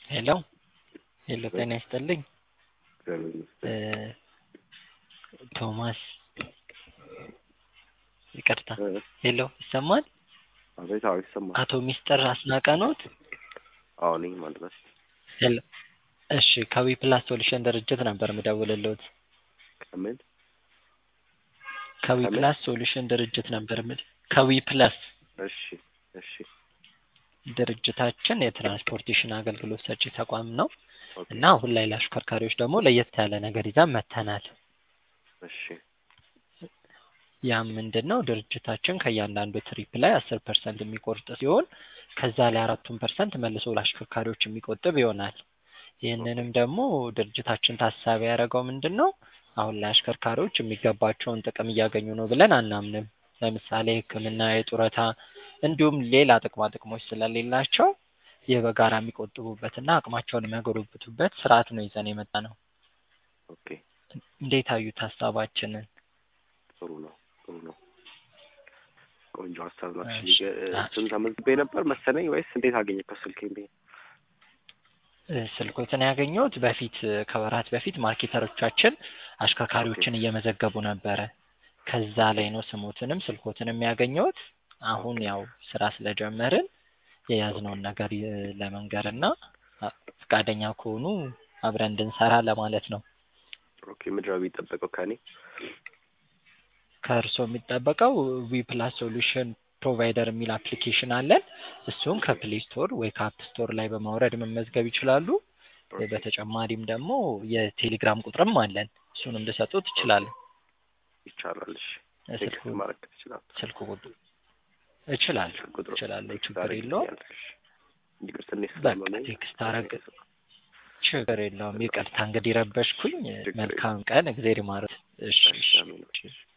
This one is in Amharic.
ሄሎ ሄሎ ጤና ይስጥልኝ እግዚአብሔር ይመስገን። ቶማስ ይቅርታ እ፣ ሄሎ ይሰማል አቤት። አዎ ይሰማል። አቶ ሚስጥር አስናቀ ኖት አዎ ነኝ ማለት ነው። ሄሎ እሺ ከዊ ፕላስ ሶሉሽን ድርጅት ነበር ምደውልልዎት ከምን ከዊ ከምን? ፕላስ ሶሉሽን ድርጅት ነበር ምድ ከዊ ፕላስ እሺ እሺ ድርጅታችን የትራንስፖርቴሽን አገልግሎት ሰጪ ተቋም ነው ኦኬ እና አሁን ላይ ለአሽከርካሪዎች ደግሞ ለየት ያለ ነገር ይዘን መጥተናል እሺ ያም ምንድን ነው ድርጅታችን ከእያንዳንዱ ትሪፕ ላይ አስር ፐርሰንት የሚቆርጥ ሲሆን ከዛ ላይ አራቱን ፐርሰንት መልሶ ለአሽከርካሪዎች የሚቆጥብ ይሆናል ይህንንም ደግሞ ድርጅታችን ታሳቢ ያደረገው ምንድን ነው አሁን ላይ አሽከርካሪዎች የሚገባቸውን ጥቅም እያገኙ ነው ብለን አናምንም ለምሳሌ ህክምና የጡረታ እንዲሁም ሌላ ጥቅማ ጥቅሞች ስለሌላቸው ይህ በጋራ የሚቆጥቡበትና አቅማቸውን የሚያጎለብቱበት ስርዓት ነው ይዘን የመጣ ነው ኦኬ እንዴት አዩት ሀሳባችንን ጥሩ ነው ጥሩ ነው። ቆንጆ ሀሳብ ነው። እሺ። አክቹዋሊ እሱን ተመዝግቤ ነበር መሰለኝ ወይስ እንዴት አገኘከው ስልኬን? ብዬ እ፣ ስልኮትን ያገኘሁት በፊት ከወራት በፊት ማርኬተሮቻችን አሽከርካሪዎችን እየመዘገቡ ነበረ ከዛ ላይ ነው ስሞትንም ስልኮትንም ያገኘሁት አሁን ያው ስራ ስለጀመርን የያዝነውን ነገር እ፣ ለመንገርና አ፣ ፈቃደኛ ከሆኑ አብረን እንድንሰራ ለማለት ነው ኦኬ ምንድን ነው የሚጠበቀው ከእኔ? ከእርስዎ የሚጠበቀው ዊ ፕላስ ሶሉሽን ፕሮቫይደር የሚል አፕሊኬሽን አለን እሱን ከፕሌይ ስቶር ወይ ከአፕ ስቶር ላይ በማውረድ መመዝገብ ይችላሉ ኦኬ በተጨማሪም ደግሞ የቴሌግራም ቁጥርም አለን እሱንም ልሰጡት ይችላሉ ይቻላል። እሺ ስልኩ ቴክስት ማድረግ ትችላለህ? ስልኩ ቁጥር እችላለሁ ስልክ ቁጥሩ እችላለሁ ቴክስት ችግር የለውም ታደርግልኛለህ? እሺ ይቅር ትንሽ በቃ ስላልሆነኝ ቴክስት አረግ ችግር የለውም ይቅርታ እንግዲህ ረበሽኩኝ ችግር መልካም ቀን እግዜር ይማረት እሺ እሺ እሺ አሜን። እሺ